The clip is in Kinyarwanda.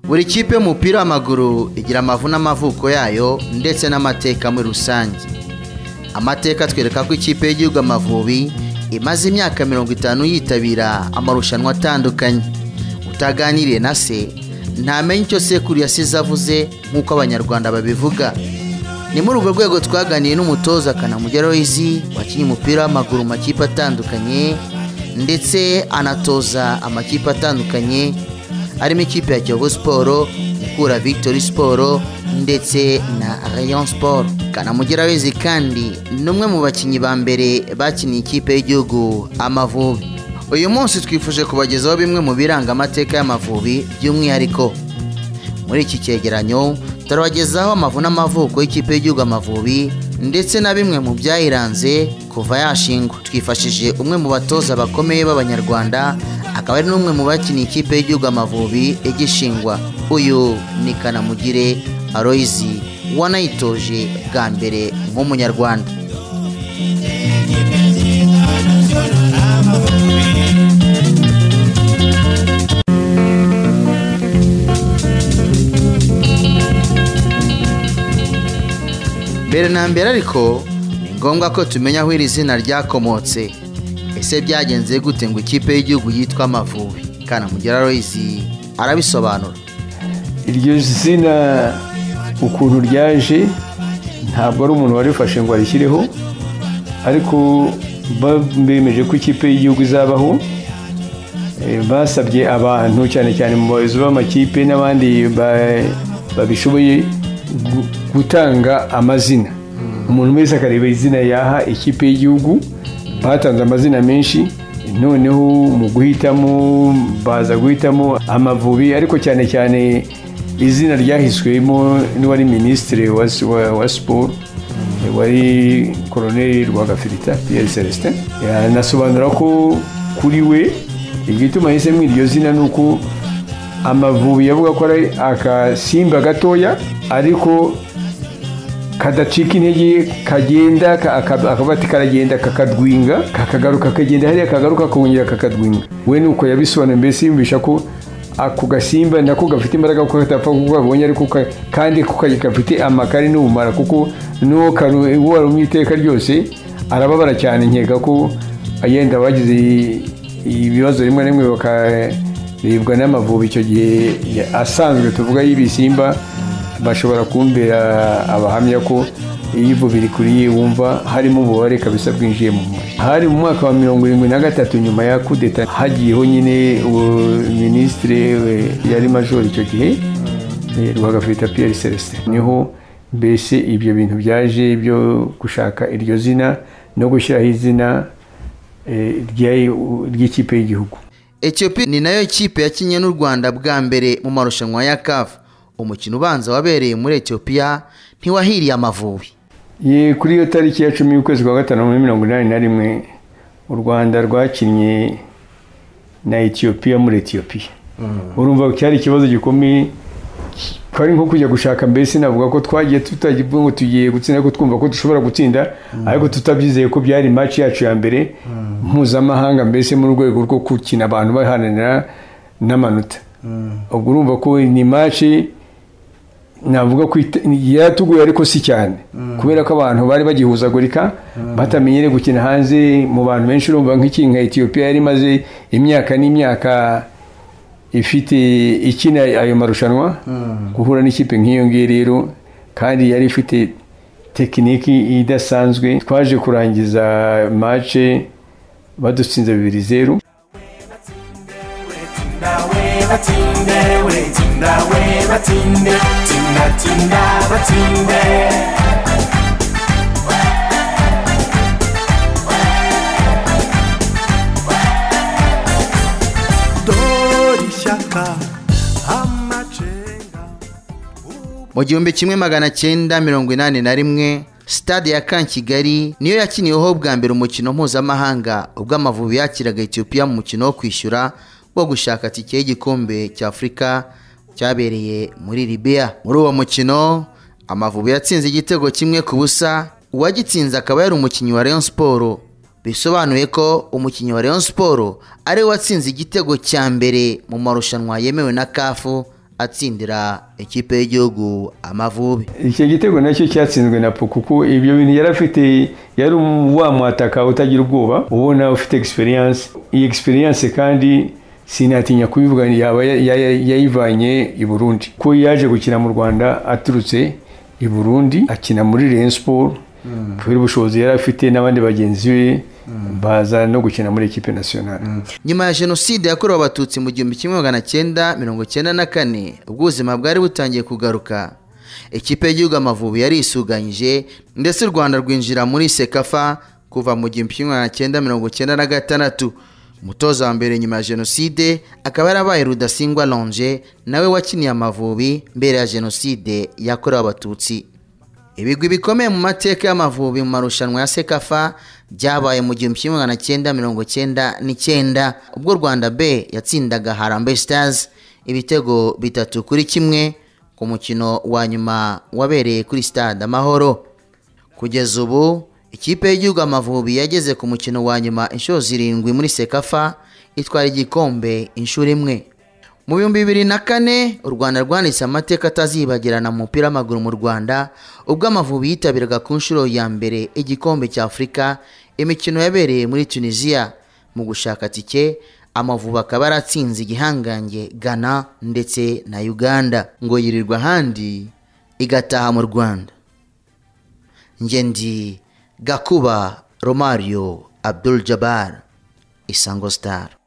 buri kipe y'umupira w'amaguru igira amavu n'amavuko yayo ndetse n'amateka muri rusange amateka atwereka ko ikipe y'igihugu amavubi imaze imyaka mirongo itanu yitabira amarushanwa atandukanye utaganiriye na se ntamenya icyo sekuru yasize avuze nk'uko abanyarwanda babivuga ni muri urwo rwego twaganiye n'umutoza kanamugera Loizi wakinnye umupira w'amaguru mu makipe atandukanye ndetse anatoza amakipe atandukanye harimo ikipe ya Kiyovu Sport, Mukura Victory Sport ndetse na Rayon Sport. Kanamugera Loizi kandi ni umwe mu bakinnyi ba mbere bakiniye ikipe y'igihugu Amavubi. Uyu munsi twifuje kubagezaho bimwe mu biranga amateka y'Amavubi by'umwihariko. Muri iki cyegeranyo turabagezaho amavu n'amavuko y'ikipe y'igihugu Amavubi ndetse na bimwe mu byayiranze kuva yashingwa. Twifashije umwe mu batoza bakomeye b'Abanyarwanda akaba ari n'umwe mu bakiniye ikipe y'igihugu amavubi igishingwa uyu ni kanamugire aroyizi wanayitoje bwa mbere nk'umunyarwanda mbere na mbere ariko ni ngombwa ko tumenya aho iri zina ryakomotse ese byagenze gute ngo ikipe y'igihugu yitwa amavubi kanamugera royizi arabisobanura iryo zina ukuntu ryaje ntabwo ari umuntu warifashe ngo arishyireho ariko bemeje ko ikipe y'igihugu izabaho basabye abantu cyane cyane mu bayobozi b'amakipe n'abandi babishoboye gutanga amazina umuntu wese akareba izina yaha ikipe y'igihugu batanze amazina menshi noneho mu guhitamo baza guhitamo amavubi ariko cyane cyane izina ryahiswemo n'uwari minisitiri wa siporo wari koroneri rwagafirita piyeri celestin yanasobanura ko kuri we igituma ahisemo iryo zina ni uko amavubi yavuga ko ari akasimba gatoya ariko kadacika intege kagenda akavuga ati karagenda kakadwinga kakagaruka kakagenda hariya kagaruka kongera kakadwinga we nuko yabisobanura mbese yumvisha ko ako gasimba nako gafite imbaraga kuko katapfa kuko kabonye ariko kandi ko gafite amakari n'ubumara kuko n'uwo warumye iteka ryose arababara cyane nkeka ko yenda abagize ibibazo rimwe na rimwe bakaribwa n'amavubi icyo gihe asanzwe tuvuga y'ibisimba bashobora kumbera abahamya ko iyo ivubiri kuriye wumva harimo umubare kabisa bwinjiye mu mubiri hari mu mwaka wa mirongo irindwi na gatatu nyuma ya kudeta hagiyeho nyine minisitiri yari majoro icyo gihe rwagafurita piyeri celestin niho mbese ibyo bintu byaje byo gushaka iryo zina no gushyiraho izina ry'ikipe y'igihugu etiyopi ni nayo kipe yakinnye n'u rwanda bwa mbere mu marushanwa ya kavu umukino ubanza wabereye muri etiyopiya ntiwahiriye amavubi ye kuri iyo tariki ya cumi y'ukwezi kwa gatanu muri mirongo inani na rimwe u rwanda rwakinnye na etiyopiya muri etiyopiya urumva cyari ikibazo gikomeye twari nko kujya gushaka mbese navuga ko twagiye tutagiye ngo tugiye gutsinda ariko twumva ko dushobora gutsinda ariko tutabyizeye ko byari maci yacu ya mbere mpuzamahanga mbese mu rwego rwo gukina abantu bahananira n'amanota ubwo urumva ko ni maci navuga ko yaratuguye ariko si cyane kubera ko abantu bari bagihuzagurika batamenyereye gukina hanze mu bantu benshi urumva nk'iki nka etiyopiya yari imaze imyaka n'imyaka ifite ikina ayo marushanwa guhura n'ikipe nk'iyo ngiyo rero kandi yari ifite tekiniki idasanzwe twaje kurangiza mace badutsinze bibiri zeru batinde wetinda we batinde tinda tinda batinde mu gihumbi kimwe magana cyenda mirongo inani na rimwe stade ya kan kigali niyo yakiniweho bwa mbere umukino mpuzamahanga ubwo amavubi yakiraga etiyopiya mu mukino wo kwishyura wo gushaka tike y'igikombe cya afurika cyabereye muri Libya muri uwo mukino amavubi yatsinze igitego kimwe ku busa uwagitsinze akaba yari umukinnyi wa Rayon Sport bisobanuye ko umukinnyi wa Rayon Sport ari we watsinze igitego cya mbere mu marushanwa yemewe na kafu atsindira ikipe y'igihugu amavubi icyo gitego nacyo cyatsinzwe na puku kuko ibyo bintu yari afite yari wa mwataka utagira ubwoba ubona ufite egisperiyanse iyi egisperiyanse kandi sinatinya kubivuga yaba ya- ya- ya- yayivanye i burundi ko yaje gukina mu rwanda aturutse i burundi akina muri Rayon Sport kubera ubushobozi yari afite n'abandi bagenzi be baza no gukina muri ekipe nasiyonari nyuma ya jenoside yakorewe abatutsi mu gihumbi kimwe magana cyenda mirongo cyenda na kane ubwo ubuzima bwari butangiye kugaruka ikipe y'igihugu amavubi yarisuganyije ndetse u rwanda rwinjira muri sekafa kuva mu gihumbi kimwe magana cyenda mirongo cyenda na gatandatu umutoza wa mbere nyuma ya jenoside akaba yarabaye rudasingwa lonje nawe wakiniye amavubi mbere ya jenoside yakorewe abatutsi ibigwi bikomeye mu mateka y'amavubi mu marushanwa ya sekafa byabaye mu gihumbi kimwe magana cyenda mirongo cyenda n'icyenda ubwo rwanda b yatsindaga harambe stars ibitego bitatu kuri kimwe ku mukino wa nyuma wabereye kuri stade amahoro kugeza ubu ikipe y'igihugu amavubi yageze ku mukino wa nyuma inshuro zirindwi muri sekafa itwara igikombe inshuro imwe mu bihumbi bibiri na kane u rwanda rwanditse amateka atazibagirana mu mupira w'amaguru mu rwanda ubwo amavubi yitabiraga ku nshuro ya mbere igikombe cya afurika imikino yabereye muri tunisiya mu gushaka tike amavubi akaba yaratsinze igihangange ghana ndetse na uganda ngo yirirwa ahandi igataha mu rwanda njye ndi gakuba romario abdul jabbar isango star